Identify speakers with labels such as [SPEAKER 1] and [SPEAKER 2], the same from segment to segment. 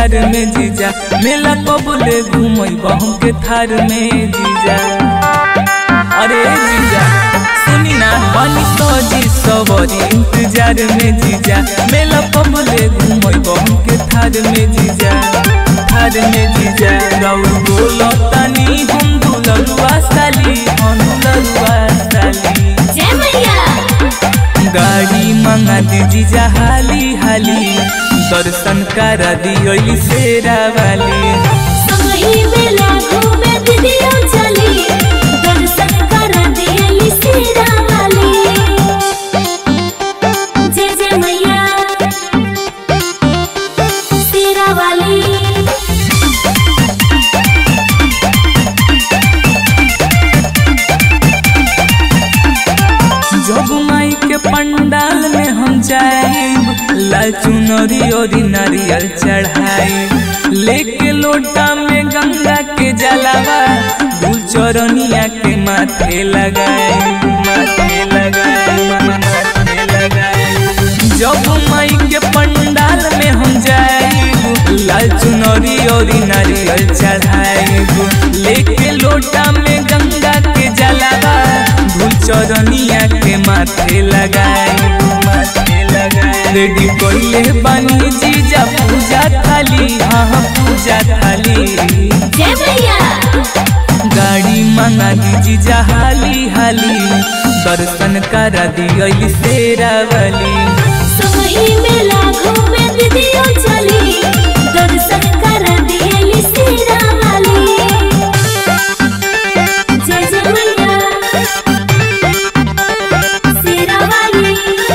[SPEAKER 1] इंतजार में जीजा मेला कबूले घूमई बहम के थार में जीजा अरे जीजा सुनी ना बनी तो जी सवरी इंतजार में जीजा मेला कबूले घूमई बहम के थार में जीजा थार में जीजा गौर बोलो तनी हम दुलरुआ साली हम दुलरुआ साली
[SPEAKER 2] जय मैया
[SPEAKER 1] गाड़ी मंगा दे जीजा हाली हाली दर्शन करा दियोली शेरा वाली
[SPEAKER 2] संगही मेला घूमे दीदियो चली दर्शन कर दियली सीरा वाली जय जय मैया सीरा वाली
[SPEAKER 1] जब माई के पंडाल में हम जाएब लाल चुनरी और नारियल चढ़ाई लेके लोटा में गंगा के जलावा दूल चरनिया के माथे लगाए माथे लगाए माथे लगाए जब माई के पंडाल में हम जाएब लाल चुनरी और नारियल चढ़ाएब लेके लोटा में गंगा के जलावा धूल चरनिया के माथे लगाए माथे लगाए रेडी कोइले बानी जीजा पूजा थाली हाँ हाँ पूजा थाली
[SPEAKER 2] जय मैया
[SPEAKER 1] गाड़ी मंगा दी जीजा हाली हाली दर्शन करा दियोली शेरा वाली
[SPEAKER 2] संगही मेला घूमे दीदियो चली दर्शन कर दियली सीरा वाली जय जय मैया सीरा वाली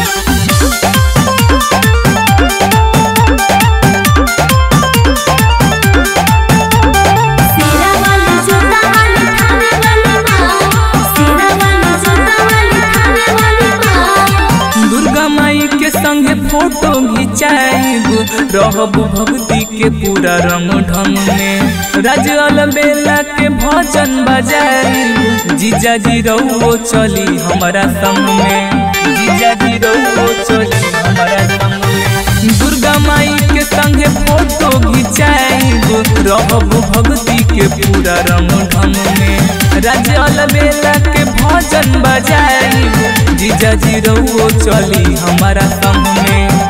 [SPEAKER 2] सीरा वाली जोता वाली थाने वाली माँ सीरा वाली जोता वाली थाने वाली माँ
[SPEAKER 1] दुर्गा माई के संगे फोटो घिंचाएब रहब भक्ति के पूरा रंग ढंग में राजल बेला के भजन बजाएब जीजा जी रहो चली हमारा संग में जीजा जी रहो चली हमारा संग में दुर्गा माई के संगे फोटो घिंचाएब रहब भक्ति के पूरा रंग ढंग में राजल बेला के भजन बजाएब जीजा जी रहो चली हमारा संग में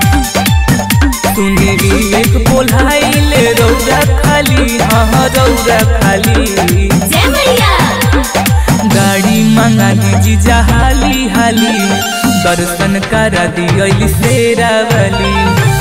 [SPEAKER 1] सुनी एक बोलाइले रौदा खाली हाँ हाँ रौदा खाली
[SPEAKER 2] जय मैया
[SPEAKER 1] गाड़ी मंगा दी जीजा हाली हाली दर्शन करा दियोली शेरा वाली